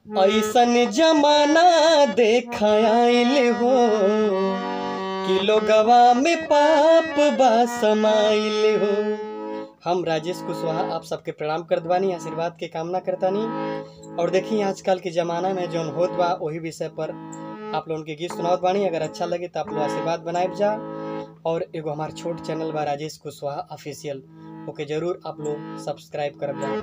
ऐसन जमाना देख आइल हो कि लोगवा में पाप बा समाइल हो हम राजेश कुशवाहा आप सबके प्रणाम करत बानी आशीर्वाद के कामना करतानी और देखी आजकल के ज़माना में जौन होत बा वही विषय पर आप लोगन के गीत सुनावत बानी अगर अच्छा लगे तो आप लोग आशीर्वाद बनाए जा और एगो हमार छोट चैनल बा राजेश कुशवाहा ऑफिशियल ओके जरूर आप लोग सब्सक्राइब करब जा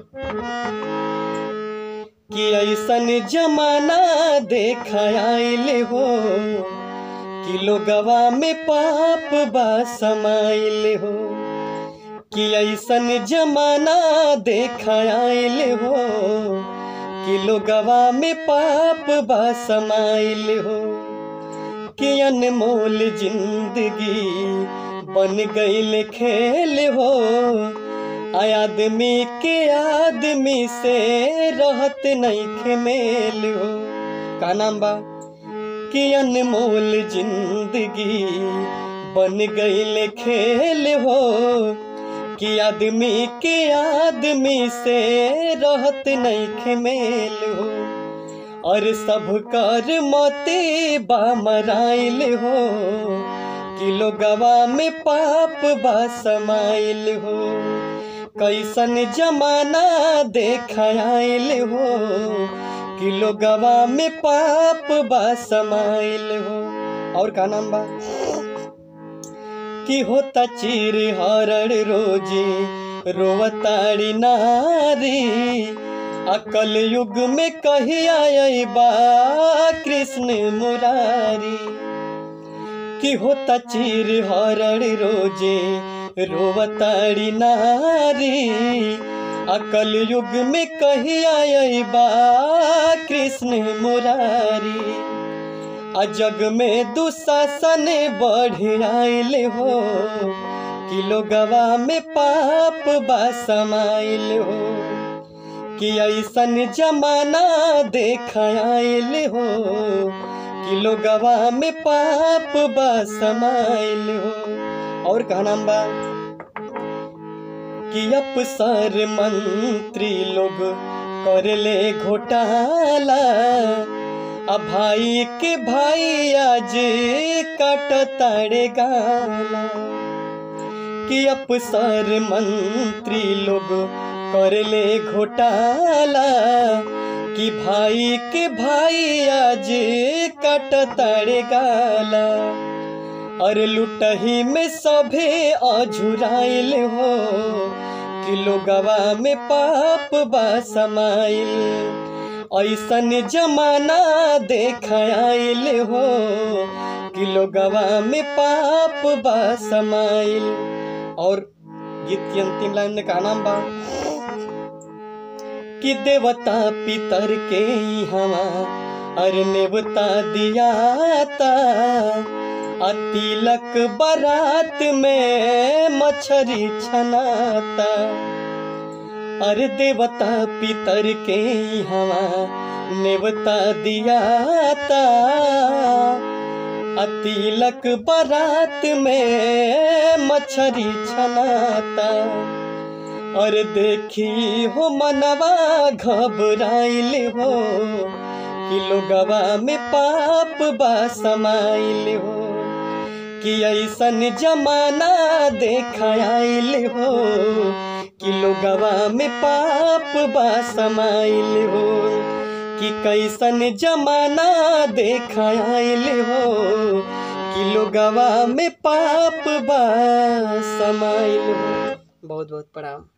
कि ऐसन जमाना देख आइल हो कि लोगवा में पाप बा समाइल हो कि ऐसन जमाना देख आइल हो कि लोगवा में पाप बा समाइल हो कि अनमोल जिंदगी बन गईल खेल हो आय आदमी के आदमी से रहत नहीं खेमेल हो का नाम बा कि अनमोल जिंदगी बन गईल खेल हो कि आदमी के आदमी से रहत नहीं खेमेल हो और सब कर मोती बा मराइल हो कि लोगवा में पाप बा समाइल हो कैसन जमाना देख आइल हो कि लोगवा में पाप बा समाइल हो और का नाम बा कि होता चीर हरण रोजी रोवताड़ी नारी अकल युग में कही आई बा कृष्ण मुरारी कि होता चीर हरण रोजे रोवताड़ी नारी अकल युग में कही आई बा कृष्ण मुरारी आ जग में दुशासन बढ़ आइल हो कि लोगवा में पाप बा समाइल हो कि ऐसन जमाना देख आइल हो कि लोगवा में पाप बा समाइल हो और का नाम बा कि अफसर मंत्री लोग कर ले घोटाला अब भाई के भाई आज काट ताड़े गाला कि अफसर मंत्री लोग कर ले घोटाला कि भाई के भाई आज काट ताड़े गाला और लुटही में सभे अझुराइल हो कि लोगवा में पाप बा समाइल ऐसन जमाना देख आइल हो कि लोगवा में पाप बा समाइल और गीत की अंतिम लाइन में का नाम बा कि देवता पितर के हवा अरे नेवता दियाता आ तिलक बारात में मछरी छनाता अरे देवता पितर के हवा नेवता दियाता आ तिलक बारात में मछरी छनाता और देखी हो मनवा घबराइल हो कि लोगवा में पाप बा समाइल हो कि ऐसन जमाना देख आइल हो कि लोगवा में पाप बा समाइल हो कि कैसन जमाना देख आइल हो कि लोगवा में पाप बा समाइल हो बहुत बहुत प्रणाम